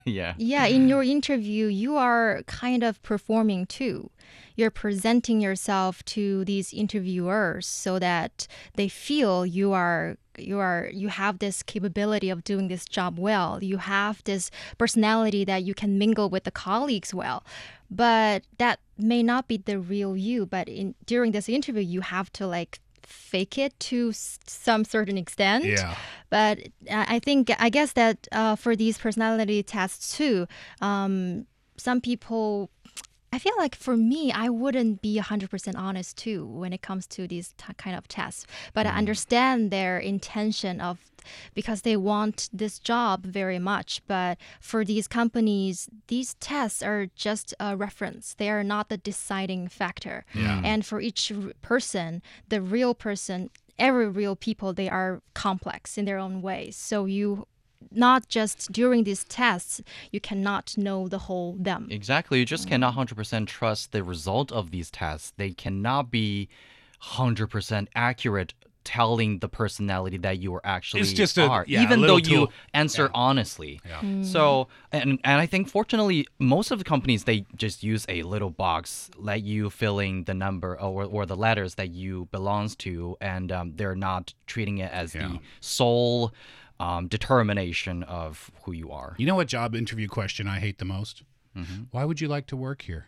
yeah. Yeah, in your interview, you are kind of performing too. You're presenting yourself to these interviewers so that they feel you are you are you have this capability of doing this job well. You have this personality that you can mingle with the colleagues well. But that may not be the real you, but in during this interview you have to like fake it to s- some certain extent. Yeah. But I I think I guess that uh, for these personality tests too, um, some people. I feel like for me, I wouldn't be 100% honest too when it comes to these t- kind of tests. But I understand their intention of because they want this job very much. But for these companies, these tests are just a reference. They are not the deciding factor. Yeah. And for each r- person, the real person, every real people, they are complex in their own ways. So you not just during these tests, you cannot know the whole them. Exactly. You just cannot 100% trust the result of these tests. They cannot be 100% accurate telling the personality that you are actually just a- are, yeah, a even though little you tool. answer honestly. So, and and I think fortunately, most of the companies they just use a little box, let you fill in the number or, or the letters that you belongs to, and um, they're not treating it as Yeah. the sole um, determination of who you are. You know what job interview question I hate the most? Why would you like to work here?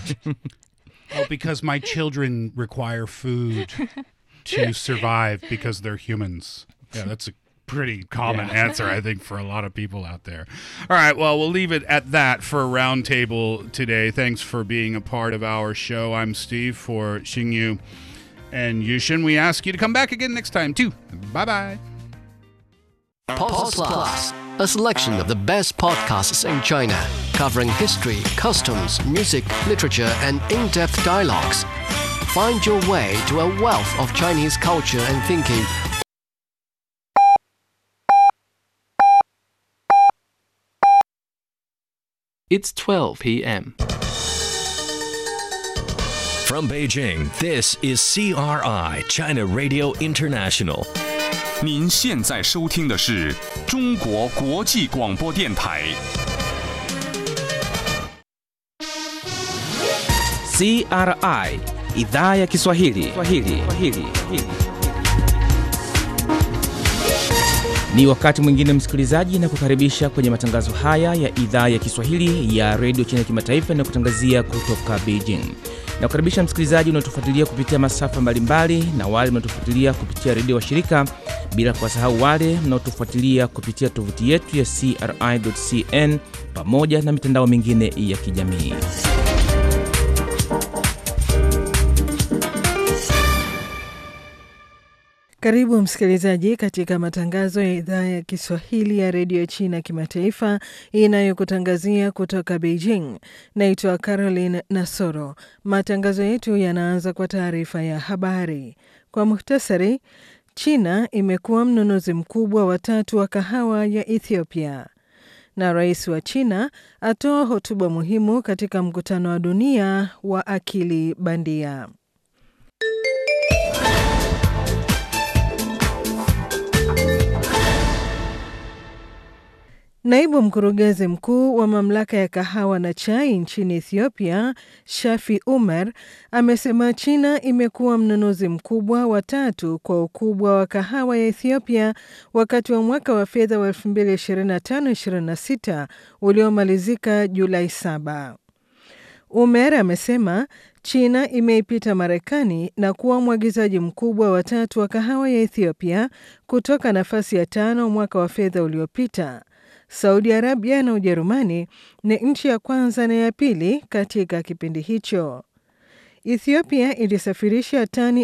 oh, because my children require food to survive because they're humans. Yeah, that's a pretty common answer, I think, for a lot of people out there. All right, well, we'll leave it at that for Roundtable today. Thanks for being a part of our show. I'm Steve for Xingyu and Yushin. We ask you to come back again next time, too. Bye bye. Post Plus, a selection of the best podcasts in China, covering history, customs, music, literature, and in depth dialogues. Find your way to a wealth of Chinese culture and thinking It's 12 p.m. From Beijing, this is CRI, China Radio International. 您现在收听的是中国国际广播电台。 CRI idhaa ya Kiswahili. Kiswahili. Kiswahili. Ni wakati mwingine msikilizaji, na kukaribisha kwenye matangazo haya ya idhaa ya Kiswahili ya redio China kimataifa na kutangazia kutoka Beijing. Na kukaribisha msikilizaji unaotufuatilia kupitia masafa mbalimbali na wale mnaotufuatilia kupitia redio wa shirika, bila kuwasahau wale mnaotufuatilia kupitia tovuti yetu ya CRI.cn pamoja na mitandao mingine ya kijamii. Karibu msikilizaji katika matangazo ya idhaa ya Kiswahili ya redio China kimataifa inayokutangazia kutoka Beijing. Naitwa Caroline Nasoro. Matangazo yetu yanaanza kwa taarifa ya habari. Kwa muhtasari, China imekuwa mnunuzi mkubwa wa tatu wa kahawa ya Ethiopia, na rais wa China atoa hotuba muhimu katika mkutano wa dunia wa akili bandia. Naibu mkurugenzi mkuu wa mamlaka ya kahawa na chai nchini Ethiopia, Shafi Umar, amesema China imekuwa mnunuzi mkubwa wa tatu kwa ukubwa wa kahawa ya Ethiopia wakati wa mwaka wa fedha wa 2025/26 uliomalizika Julai 7. Umer amesema China imeipita Marekani na kuwa mwagizaji mkubwa wa tatu wa kahawa ya Ethiopia kutoka nafasi ya tano mwaka wa fedha uliopita. Saudi Arabia na Ujerumani ni nchi ya kwanza na ya pili katika kipindi hicho. Ethiopia ilisafirisha tani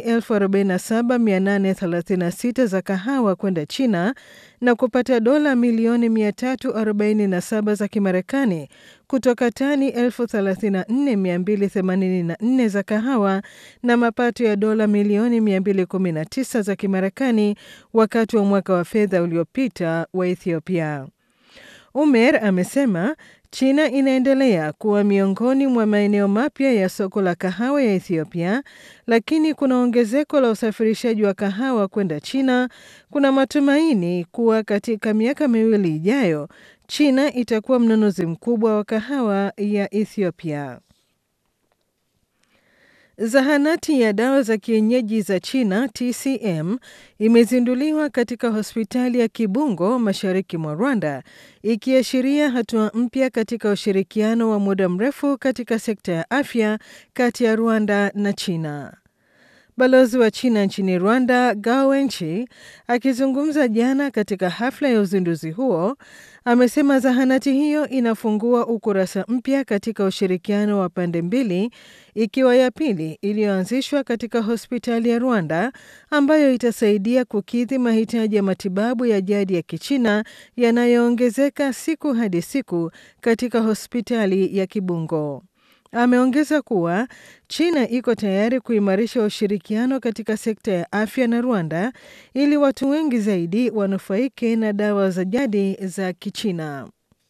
47836 za kahawa kwenda China na kupata dola milioni 347 za Kimarekani kutoka tani 34284 za kahawa na mapato ya dola milioni 219 za Kimarekani wakati wa mwaka wa fedha uliopita wa Ethiopia. Umer amesema China inaendelea kuwa miongoni mwa maeneo mapya ya soko la kahawa ya Ethiopia, lakini kuna ongezeko la usafirishaji wa kahawa kwenda China. Kuna matumaini kuwa katika miaka miwili ijayo China itakuwa mnunuzi mkubwa wa kahawa ya Ethiopia. Zahanati ya dawa za kienyeji za China TCM imezinduliwa katika hospitali ya Kibungo mashariki mwa Rwanda, ikiashiria hatua mpya katika ushirikiano wa muda mrefu katika sekta ya afya kati ya Rwanda na China. Balozi wa China nchini Rwanda, Gao Wenchi, akizungumza jana katika hafla ya uzinduzi huo, amesema zahanati hiyo inafungua ukurasa mpya katika ushirikiano wa pande mbili, ikiwa ya pili iliyoanzishwa katika hospitali ya Rwanda ambayo itasaidia kukidhi mahitaji ya matibabu ya jadi ya Kichina yanayoongezeka siku hadi siku katika hospitali ya Kibungo. Ameongeza kuwa China iko tayari kuimarisha ushirikiano katika sekta ya afya na Rwanda ili watu wengi zaidi wanufaike na dawa za jadi za Kichina.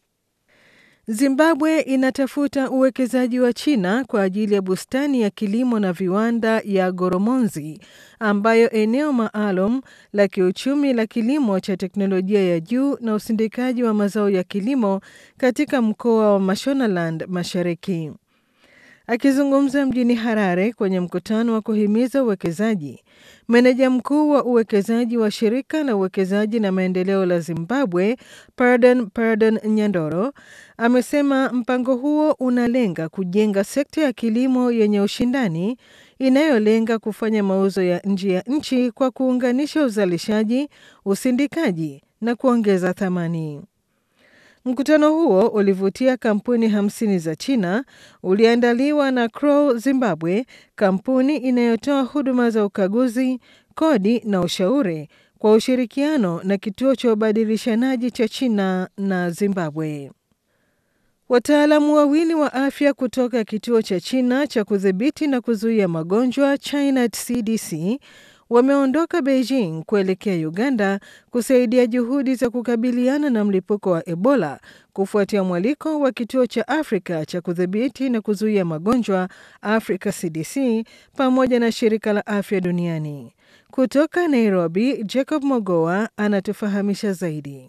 Zimbabwe inatafuta uwekezaji wa China kwa ajili ya bustani ya kilimo na viwanda ya Goromonzi ambayo eneo maalum la kiuchumi la kilimo cha teknolojia ya juu na usindikaji wa mazao ya kilimo katika mkoa wa Mashonaland Mashariki. Akizungumza mjini Harare kwenye mkutano wa kuhimiza uwekezaji, meneja mkuu wa uwekezaji wa shirika la uwekezaji na maendeleo la Zimbabwe, Pardon Pardon Nyandoro, amesema mpango huo unalenga kujenga sekta ya kilimo yenye ushindani inayolenga kufanya mauzo ya nje ya nchi kwa kuunganisha uzalishaji, usindikaji na kuongeza thamani. Mkutano huo ulivutia kampuni hamsini za China, uliandaliwa na Crow Zimbabwe, kampuni inayotoa huduma za ukaguzi, kodi na ushauri kwa ushirikiano na kituo cha ubadilishanaji cha China na Zimbabwe. Wataalamu wawili wa afya kutoka kituo cha China cha kudhibiti na kuzuia magonjwa China CDC wameondoka Beijing kuelekea Uganda kusaidia juhudi za kukabiliana na mlipuko wa Ebola kufuatia mwaliko wa kituo cha Afrika cha kudhibiti na kuzuia magonjwa Africa CDC pamoja na shirika la afya duniani. Kutoka Nairobi, Jacob Mogoa anatufahamisha zaidi.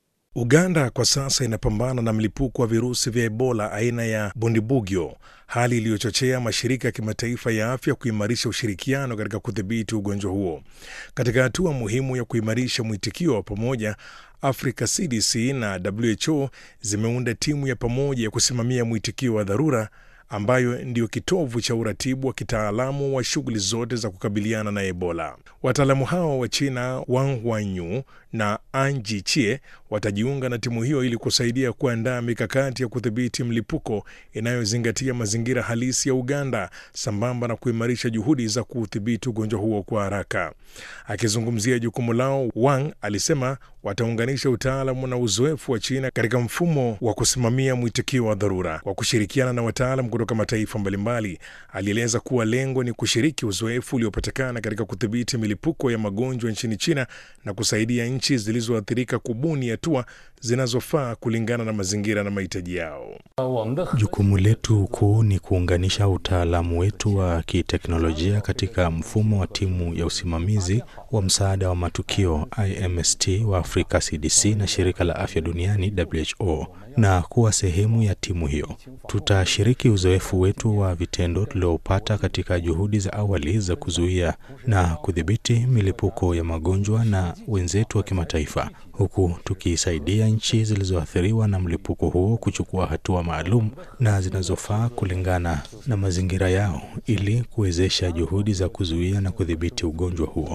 Uganda kwa sasa inapambana na mlipuko wa virusi vya Ebola aina ya Bundibugyo, hali iliyochochea mashirika ya kimataifa ya afya kuimarisha ushirikiano katika kudhibiti ugonjwa huo. Katika hatua muhimu ya kuimarisha mwitikio wa pamoja, Africa CDC na WHO zimeunda timu ya pamoja ya kusimamia mwitikio wa dharura ambayo ndiyo kitovu cha uratibu wa kitaalamu wa shughuli zote za kukabiliana na Ebola. Wataalamu hao wa China Wang Wanyu na Anji Chie watajiunga na timu hiyo ili kusaidia kuandaa mikakati ya kudhibiti mlipuko inayozingatia mazingira halisi ya Uganda sambamba na kuimarisha juhudi za kuudhibiti ugonjwa huo kwa haraka. Akizungumzia jukumu lao, Wang alisema wataunganisha utaalamu na uzoefu wa China katika mfumo wa kusimamia mwitikio wa dharura kwa kushirikiana na wataalam kutoka mataifa mbalimbali. Alieleza kuwa lengo ni kushiriki uzoefu uliopatikana katika kudhibiti milipuko ya magonjwa nchini China na kusaidia nchi zilizoathirika kubuni hatua zinazofaa kulingana na mazingira na mahitaji yao. Jukumu letu kuu ni kuunganisha utaalamu wetu wa kiteknolojia katika mfumo wa timu ya usimamizi wa msaada wa matukio IMST wa Afrika CDC na shirika la afya duniani WHO na kuwa sehemu ya timu hiyo. Tutashiriki uzoefu wetu wa vitendo tuliopata katika juhudi za awali za kuzuia na kudhibiti milipuko ya magonjwa na wenzetu wa kimataifa, huku tukisaidia nchi zilizoathiriwa na mlipuko huo kuchukua hatua maalum na zinazofaa kulingana na mazingira yao ili kuwezesha juhudi za kuzuia na kudhibiti ugonjwa huo.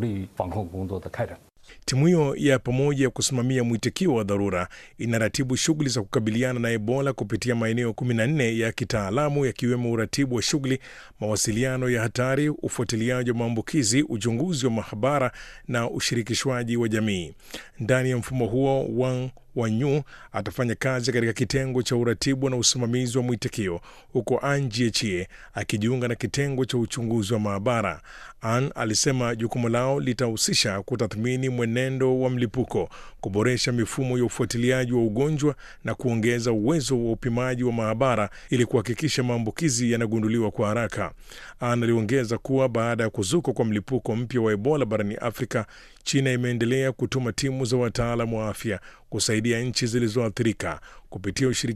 Timu hiyo ya pamoja ya kusimamia mwitikio wa dharura inaratibu shughuli za kukabiliana na Ebola kupitia maeneo 14 ya kitaalamu yakiwemo uratibu wa shughuli, mawasiliano ya hatari, ufuatiliaji wa maambukizi, uchunguzi wa mahabara na ushirikishwaji wa jamii. Ndani ya mfumo huo, Wang Wanyu atafanya kazi katika kitengo cha uratibu na usimamizi wa mwitikio, huko An Jiechie akijiunga na kitengo cha uchunguzi wa maabara. An alisema jukumu lao litahusisha kutathmini mwenendo wa mlipuko, kuboresha mifumo ya ufuatiliaji wa ugonjwa na kuongeza uwezo wa upimaji wa maabara ili kuhakikisha maambukizi yanagunduliwa kwa haraka. An aliongeza kuwa baada ya kuzuka kwa mlipuko mpya wa Ebola barani Afrika, China imeendelea kutuma timu za wataalamu wa afya kusaidia nchi zilizoathirika kupitia ushirikiano